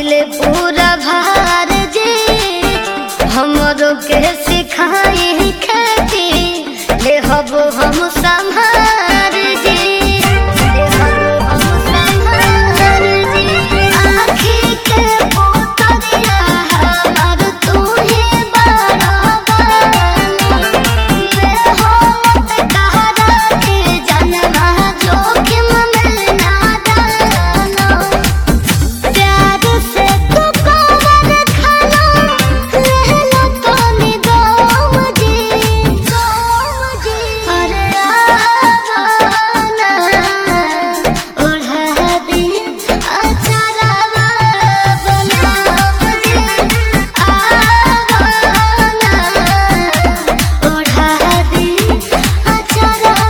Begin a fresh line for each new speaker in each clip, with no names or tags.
पहिले पूरा भार जे हमरो के सिखाई खेती ले हबो हम संभार जे ले हबो हम संभार जे आँखी के पोतरिया हमर तू ही बराबर ले होत कहरा के जनवा जोखिम में ना डालो प्यार से तू कवर खाना रहलो तो निगम जी अरे आवाना ओढ़ा दी अचारवा बनाव जी आवाना ओढ़ा दी अचारवा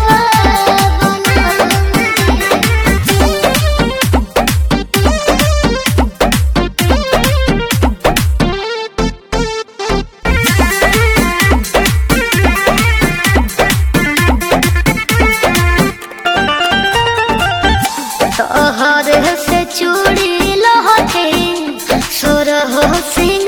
बनाव जी तोहर से चूड़ी लहटे सोरह सिंह